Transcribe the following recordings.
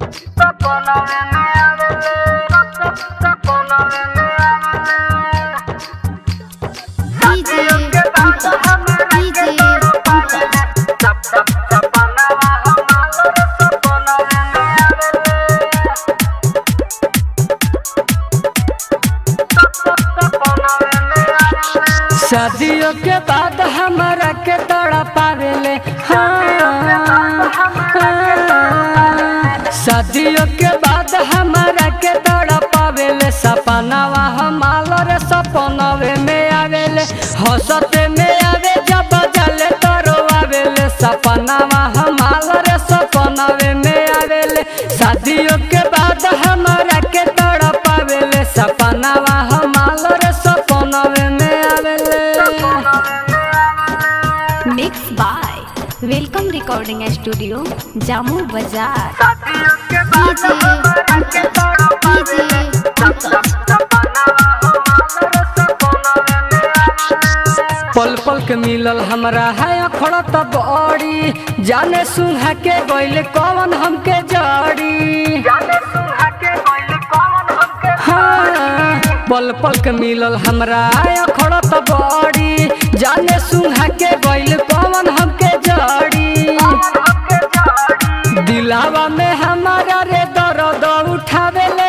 DJ Pankaj, DJ Pankaj. शादियों के बाद हमारा के तड़ा पावेले हाँ, हाँ। शादियों के बाद हमारा के तड़ा पावेले सपनावा हमालो रे सपनवे में आवेले हंसते में आवे जब जले तरो आवेले सपनावा हमालो रे सपनवे में आवेले शादियों के बाद हमारा के तड़ा पावेले सपनावा हमालो रे सपनवे में आवेले Mixed by Welcome Recording Studio, Jammu Bazaar. DJ Pankaj, DJ Pankaj. पल पल के मिलल हमरा है अखड़ा तब बड़ी जाने सुहा के गइल कौन हमके जड़ी हाँ, पल पल के मिलल हमरा है अखड़ा तब बड़ी जाने सुहा के गइल कौन हमके जड़ी दिलावा में हमारा रे दर्द उठावेले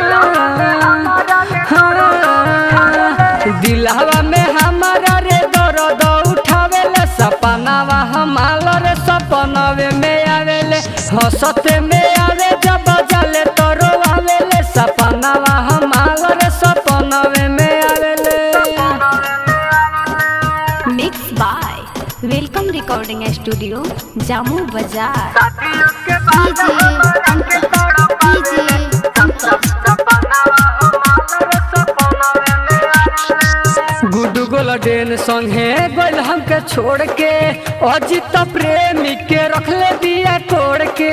हाँ, दिलावा में हमारा रे दर्द उठावेले सपनावा हमारा रे सपनवे में आवेले हंसते में आवे जब जले तरो आवेले सपनावा हमारा रे सपनवे में आवेले Mixed by Welcome Recording Studio, Jammu Bazaar. DJ Pankaj, DJ Pankaj. Guddu Golden संगे गोल हमके छोड़ के अजित प्रेमी के रखले दिया कोड़ के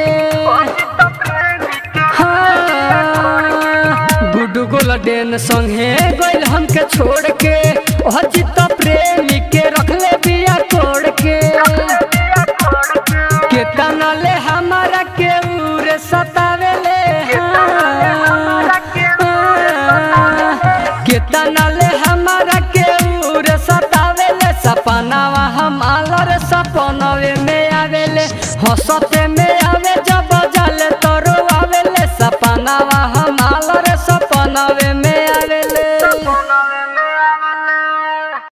हाँ, गुडू गोलडेन संगे गोल हमके छोड़ के अजित